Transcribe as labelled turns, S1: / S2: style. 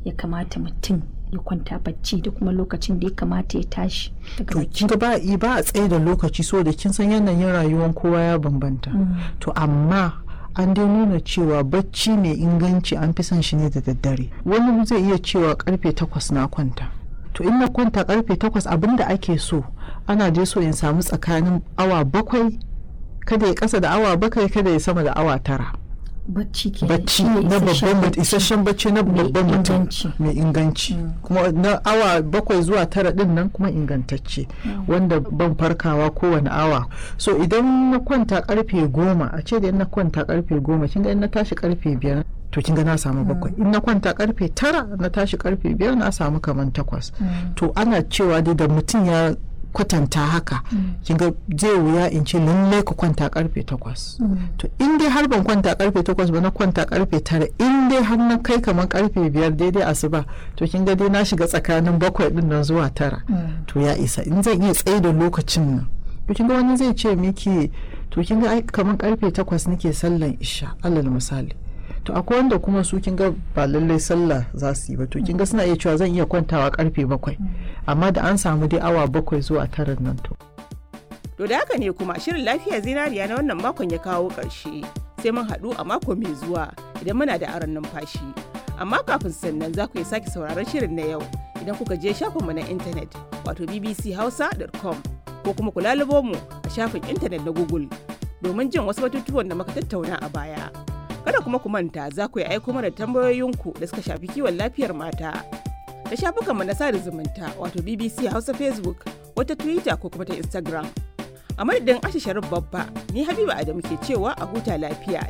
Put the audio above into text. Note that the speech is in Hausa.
S1: ya kamata mutum ya kwanta bacci da kuma lokacin da ya kamata ya tashi daga
S2: to
S1: bacci
S2: kin ga ba ba a tsaye da lokaci so da kin san yanayin rayuwar kowa ya bambanta to amma an dai nuna cewa bacci mai inganci an fi son shi ne da daddare wani zai iya cewa karfe takwas na kwanta to in na kwanta karfe takwas abinda ake so ana dai so in samu tsakanin awa bakwai kada ya kasa da awa bakwai kada ya sama da awa tara
S1: bacci ke
S2: bacci na babban mutum isasshen bacci na
S1: Mai
S2: babban mutum
S1: inganci.
S2: mai inganci kuma na awa bakwai zuwa tara din nan kuma ingantacce wanda ban farkawa kowane awa so idan na kwanta karfe goma a ce da in na kwanta karfe goma kin ga in na tashi karfe biyar to kin ga na samu bakwai in na kwanta karfe tara na tashi karfe biyar na samu kaman takwas to ana cewa dai da mutum ya kwatanta haka kin ga zai wuya in ce lallai ku kwanta karfe takwas to in dai har ban kwanta karfe takwas ba na kwanta karfe tara in dai har na kai kamar karfe biyar daidai asuba to kin ga dai na shiga tsakanin bakwai din nan zuwa tara to ya isa in zan iya tsaye da lokacin nan to kin ga wani zai ce miki to kin ga ai kamar karfe takwas nake sallan isha alal misali to akwai wanda kuma su kin ga ba lallai sallah za su yi ba to kin ga suna iya cewa zan iya kwantawa karfe bakwai amma da an samu dai awa bakwai zuwa tara nan to
S3: To da haka ne kuma shirin lafiya zinariya na wannan makon ya kawo ƙarshe. Sai mun haɗu a mako mai zuwa idan muna da aron numfashi. Amma kafin sannan za ku iya sake sauraron shirin na yau idan kuka je shafinmu na intanet wato bbchausa.com ko kuma ku lalubo mu a shafin intanet na Google domin jin wasu batutuwan da muka tattauna a baya. Kada kuma ku manta za ku yi aiko mana tambayoyinku da suka shafi kiwon lafiyar mata. Da shafukanmu na sada zumunta wato BBC Hausa Facebook wata Twitter ko kuma ta Instagram. a madadin ashe sharif babba ni habiba adamu ke cewa a huta lafiya